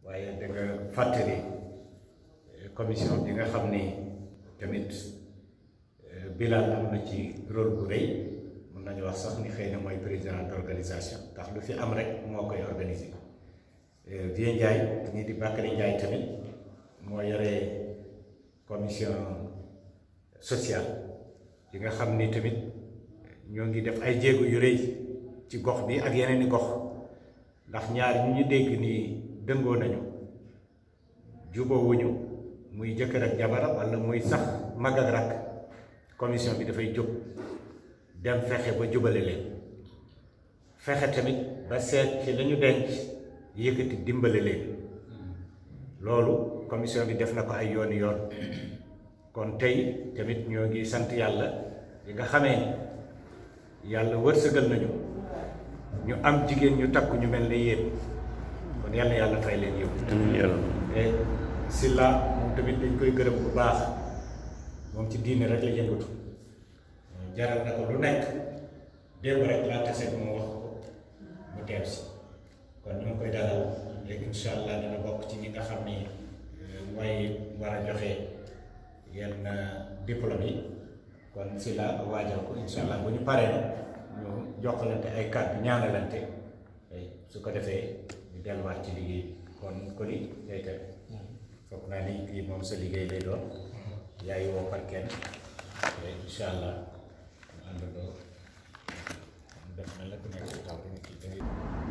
waaye da nga fàttali commission bi nga xam ni tamit Bilal am na ci rôle bu rëy mun nañu wax sax ni xëy na mooy président d'organisation ndax lu fi am rek moo koy organiser Vieux Ndiaye ñii di Bakary Ndiaye tamit moo yore commission sociale yi nga xam ni tamit ñoo ngi def ay jéego yu rëy ci gox bi ak yeneen i gox ndax ñaar ñu ñu dégg nii dëngoo nañu jubóowuñu muy jëkkër ak jabaram walla muy sax mag ak rakk commission bi dafay jóg dem fexe ba jubale leen fexe tamit ba seet ci lañu denc yëkkati dimbale leen loolu commission bi def na ko ay yooni yoon kon tey tamit ñoo ngi sant yàlla yi nga xamee yàlla wërsëgal nañu ñu am jigéen ñu takku ñu mel ne yéen kon yàlla yàlla fay leen yow te Silla moom tamit dañ koy gërëm bu baax moom ci diine rek la yëngatu jaral na ko lu nekk démb rek laa tase bu ma wax ko mu teew si kon ñu ngi koy dalal léegi incha allah dina bokk ci ñi nga xam ni mooy war a joxe yenn diplôme yi kon Silla waajal ko incha allah bu ñu paree nag ñu jokkalante ay kàddu ñaanalante su ko defee ñu delluwaat ci liggéey kon ko ni day teg foog naa ni kii moom sa liggéey lay doon yaay woo par kenn incha allah ñu àndandoo def na la ku nekk ci taw bi kii tamit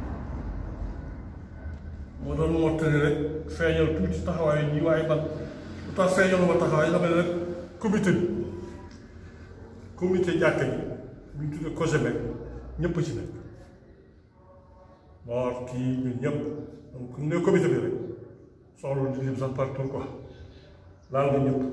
moo doon mottali rek feeñal tuuti taxawaay ñi waaye man lu tax feeñal ma taxawaay dama ne rek comité bi comité jàkka ji bu ñu tuddee COGEMEC ñëpp ci nekk moo kii ñun ñëpp donc ne comité bi rek soxla di lim sax partout quoi laal nga ñëpp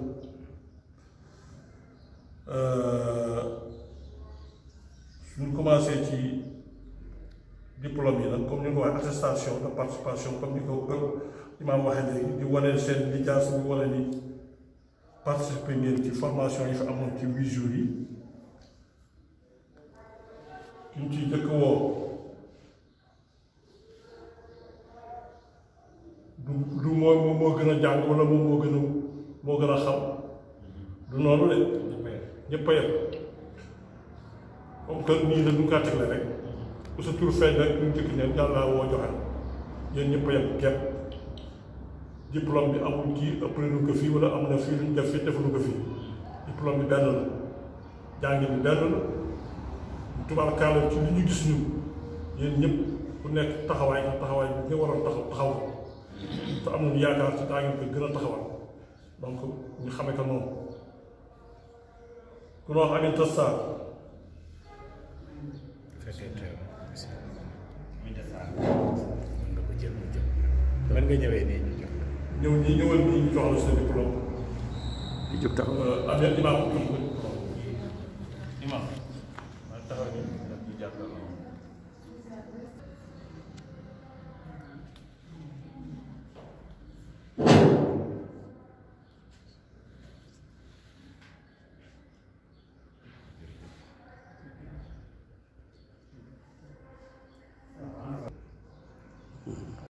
suñu commencé ci diplôme yi nag comme ni nga ko waxee attestation de participation comme ni ko imaam waxee léegi di wane seen lijaas bi wane ni participer ngeen ci formation yi fi amoon ci huit jours yi ki ñu ciy jëkk woo du du moo moom moo gën a jàng wala moom moo gën a moo gën a xam du noonu de ñëpp a yem comme que nii la duñ kaa tegle rek ku sa tur feeñ rek ñu jëkk neen yàlla woo joxe yéen ñëpp a yem képp diplôme bi amul kii ëpp nañu ko fii wala am na fii luñ def fii defuñu ko fii diplôme bi benn la jàngi bi benn la tubaarkaala ci li ñu gis ñun yéen ñëpp ku nekk taxawaay nga taxawaay bi nga war a taxaw taxaw te am nañu yaakaar ci daa ngeen ko gën a taxawal donc ñu xame ko noonu ku wax Aminata Sarr mën nga ko jël mu jël mën nga ñëwee nii ñu jox ñëw ñi ñëwal nii ñu jox la sa diplôme di jóg taxaw am na imaam